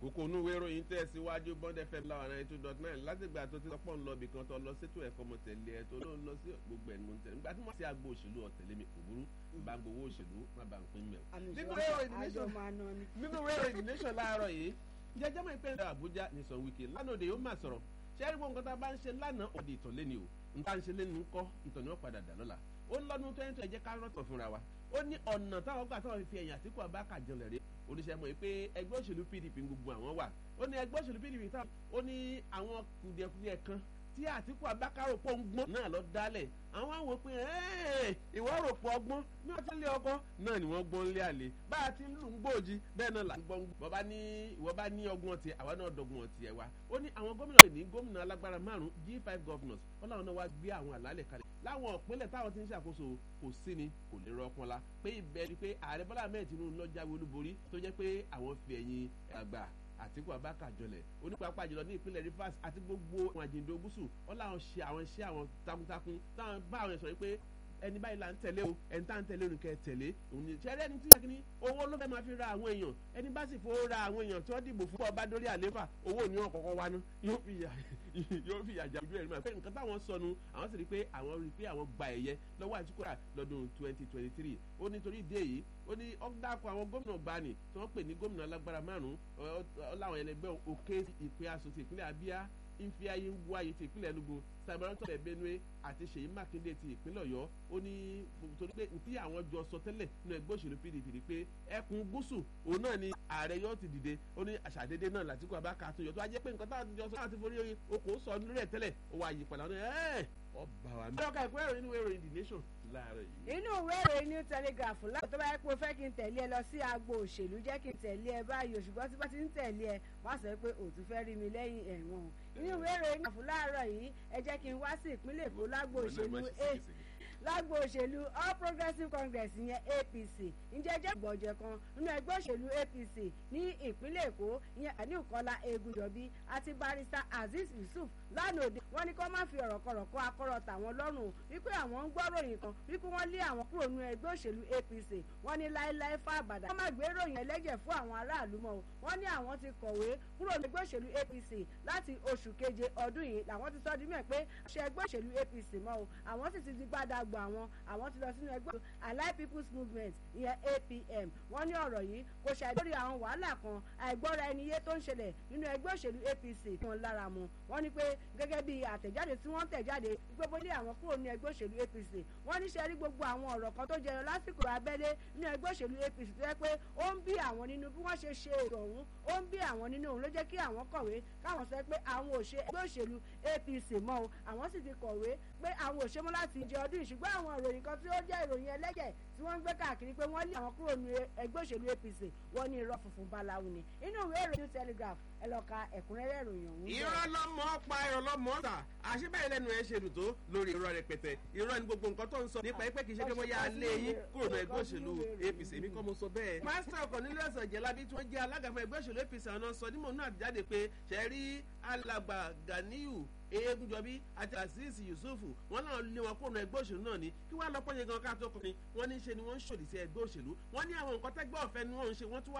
kókó onú ìwé ìròyìn tẹ̀ síwájú bond fm láwọn ninety two dot nine látìgbà tó ti sọ pọ̀ ń lọ ibìkan tó lọ sétò ẹ̀kọ́ mọ̀ tẹ̀lé ẹ̀ tó ló ń lọ sí gbogbo ẹ̀ ní mo ń tẹ̀lé nígbà tí wọ́n ti àgbo òṣèlú ọ̀tẹ̀lé mi kò burú bá ń gbowó òṣèlú má bá ń pín mẹ́ o. nínú ìwé ìròyìn nation nínú ìwé ìròyìn nation láàárọ̀ yìí jẹjẹ mọ ìpínlẹ̀ Àbújá ní sọ wíkì lánàá òde yóò máa sọ̀rọ̀ ṣẹ́rí gbogbo nǹkan tá a bá ń ṣe lánàá òde ìtàn lé ni o nǹkan ṣe lé ní ń kọ́ ìtàn ni wọ́n padà dà lọ́la ó ń lọ́dún tó ń tẹ̀ jẹ́ ká rọ̀tọ̀ fúnra wa ó ní ọ̀nà táwọn gbà táwọn fi ẹ̀yìn Àtíkù Abubakar jọlẹ̀ rẹ̀ oníṣẹ́ mọ̀ pé ẹgbẹ́ òṣèlú PDP gbogbo àwọn wà ó ní ẹgbẹ́ òṣèlú PDP táwọn ó ní àwọn kùdìẹ̀kùdìẹ̀ kan tí Àtíkù Abubakar rò pọ̀ ń gbọ́n náà lọ dálẹ̀ àwọn àwọn pé ìwọ rò pọ̀ ọgbọ́n ní wọ́n ti lé ọkọ náà ni wọ́n gbọ́n lé àlè bá a ti ń lù ń gbòòjì bẹ́ẹ̀ náà là ń gbọ́n gbọ́ bá ní ìwọ bá ní ọgbọ́n tiẹ̀ àwa náà dọ̀gbọ́n tiẹ̀ wa ó ní àwọn gómìnà lè ní gómìnà alágbára márùn G5 governors wọ́n láwọn náà wá gbé àwọn àlálẹ̀ kalẹ̀ láwọn ìpínlẹ̀ táwọn ti ń ṣàkóso kò sí ni kò lè rọpọn la pé ibẹ̀ ni pé ààrẹ Bọ́lá Ahmed Tinubu ló jáwé olúborí tó jẹ́ pé àwọn fi ẹ̀yìn àgbà Àtíkù Abubakar jọlẹ̀ onípapá jùlọ ní ìpínlẹ̀ Rivers àti gbogbo àwọn àjèjì gúúsù wọn làwọn ṣe àwọn iṣẹ́ àwọn takuntakun táwọn bá àwọn sọ pé ẹni báyìí là ń tẹ̀lé o ẹni tá ń tẹ̀lé òun kẹ́ tẹ̀lé òun ni ṣẹ́rẹ́ ẹni tí yà kíní owó ló fẹ́ máa fi ra àwọn èèyàn ẹni bá sì fowó ra àwọn èèyàn tí wọ́n dìbò fún ọba dórí àléfà owó ni wọ́n kọ́kọ́ wá ná yóò fi yà yóò fi yàjà ojú ẹ̀ nígbà pé nǹkan táwọn sọnù àwọn sì rí i pé àwọn rí i pé àwọn gba ẹ̀yẹ lọ́wọ́ Àtíkù lọ́dún twenty twenty three ó ní torí ìdí èyí ó ní ọ̀dàkọ̀ àwọn gómìnà gbani tí wọ́n pè ní gómìnà alágbára márùn-ún ọ̀làwọn ẹlẹgbẹ́ òkè ìpín aṣòfin ìpínlẹ̀ Abia nfiayi ń wáyé ti ìpínlẹ̀ Enugu samarantọ ẹ̀ Benue àti Ṣèyí Mákindé ti ìpínlẹ̀ Ọ̀yọ́ ó ní torí pé tí àwọn jọ sọ tẹ́lẹ̀ nínú ẹgbẹ́ òṣèlú PDP ni pé ẹkùn gúúsù òun náà ni ààrẹ yóò ti dìde ó ní àṣàdédé náà Àtíkù Abubakar tó yọ tó wá jẹ́ pé nǹkan táwọn jọ sọ láti forí okòó sọ lórí ẹ̀ tẹ́lẹ̀ ó wá yí padà ẹ̀ ọba wa mi. ọkọ ìpínlẹ̀ ìròyìn ìwé ìròyìn The Nation láàárọ̀ yìí. inú ìwé ìròyìn New Telegraph láti tó bá yẹ pé o fẹ́ kí n tẹ̀lé ẹ lọ sí agbo òṣèlú jẹ́ kí n tẹ̀lé ẹ báyìí ṣùgbọ́n tí bá ti ń tẹ̀lé ẹ wọ́n á sọ pé òtún fẹ́ rí mi lẹ́yìn ẹ̀wọ̀n inú ìwé ìròyìn àfún láàárọ̀ yìí ẹ jẹ́ kí n wá sí ìpínlẹ̀ Èkó lágbo òṣèlú lágbo òṣèlú All Progressives Congress yẹn APC ǹjẹ́ jẹ́ gbọ̀jẹ̀ kan nínú ẹgbẹ́ òṣèlú APC ní ìpínlẹ̀ Èkó ìyẹn Àníkọ́lá Egúnjọbí àti barrister Azeez Yusuf lánàá òde wọ́n ní kó má fi ọ̀rọ̀ kọ̀rọ̀ kó akọ́rọ̀ tàwọn lọ́rùn wípé àwọn ń gbọ́ ròyìn kan wípé wọ́n lé àwọn kúrò nínú ẹgbẹ́ òṣèlú APC wọ́n ní láéláé fún àbàdà wọ́n má gbé ròyìn ẹlẹ́jẹ̀ fún àwọn aráàlú mọ́ o wọ́n ní àwọn ti kọ̀wé kúrò nínú ẹgbẹ́ òṣèlú APC láti oṣù keje ọdún yìí làwọn ti sọ di mẹ́ pé ṣe ẹgbẹ́ òṣèlú APC mọ́ o àwọn sì ti di gbádàgbọ́ àwọn àwọn ti lọ sínú ẹgbẹ́ Allied People's Movement ìyẹn APM wọ́n ní ọ̀rọ̀ yìí kò ṣàì lórí àwọn wàhálà kan àìgbọ́ra ẹni yé tó ń ṣẹlẹ̀ nínú ẹgbẹ́ òṣèlú APC wọn lára mu wọ́n ní pé gẹ́gẹ́ bí àtẹ̀jáde tí wọ́n tẹ̀ jáde gbogbo ilé àwọn kúrò ní ẹgbẹ́ òṣèlú APC wọ́n ní ṣe rí gbogbo àwọn ọ̀rọ̀ kan tó jẹyọ lásìkò abẹ́lé ní ẹgbẹ́ òṣèlú APC tó yẹ pé ó ń bí àwọn nínú bí wọ́n ṣe ṣe èrò ọ̀hún ó ń bí àwọn nínú òun ló jẹ́ kí àwọn kọ̀wé káwọn sọ pé àwọn ò ṣe ẹgbẹ́ òṣèlú APC mọ́ o àwọn sì ti kọ̀wé pé àwọn ò ṣe mọ́ láti jẹ ọdún ìṣùgbọ́n àwọn ìròyìn kan tí ó jẹ́ ìròyìn ẹlẹ́jẹ̀ tí wọ́n ń gbé káàkiri pé wọ́n lé àwọn kúrò ní ẹgbẹ́ òṣèlú APC wọ́n ní irọ́ funfun báláwo ni inú ìwé ìròyìn Telegraph ẹ lọ ka ẹ̀kúnrẹ́rẹ́ ìròyìn ọ̀hún. irọ́ lọ́mọ pa irọ́ lọ́mọ ta àṣebáyé lẹ́nu ẹ̀ ṣe dùn tó lórí irọ́ rẹpẹtẹ irọ́ ni gbogbo nǹkan tó ń sọ nípa ẹgbẹ́ kìí ṣe pé mo yá lé yín kúrò ní ẹgbẹ́ òṣèlú APC èmi kọ́ mo sọ bẹ́ẹ̀. pásítọ̀ Cornelius Ọ̀jẹ̀lábí tí wọ́n jẹ́ alága fún ẹgbẹ́ òṣèlú APC àwọn náà sọ nímọ̀ náà jáde pé ṣẹ́rí alàgbà Ganiyu Egunjọbí àti Azeez Yusufu wọn náà lé wọn kúrò ní ẹgbẹ́ òṣèlú náà ni kí wọ́n á lọ pọ́nyẹ gan ká tó kọ́ ni wọ́n ní ṣe ni wọ́n ń ṣòdì sí ẹgbẹ́ òṣèlú wọ́n ní àwọn nǹkan tẹ́gbẹ́ ọ̀fẹ́ ni wọ́n ń ṣe wọ́n tún wá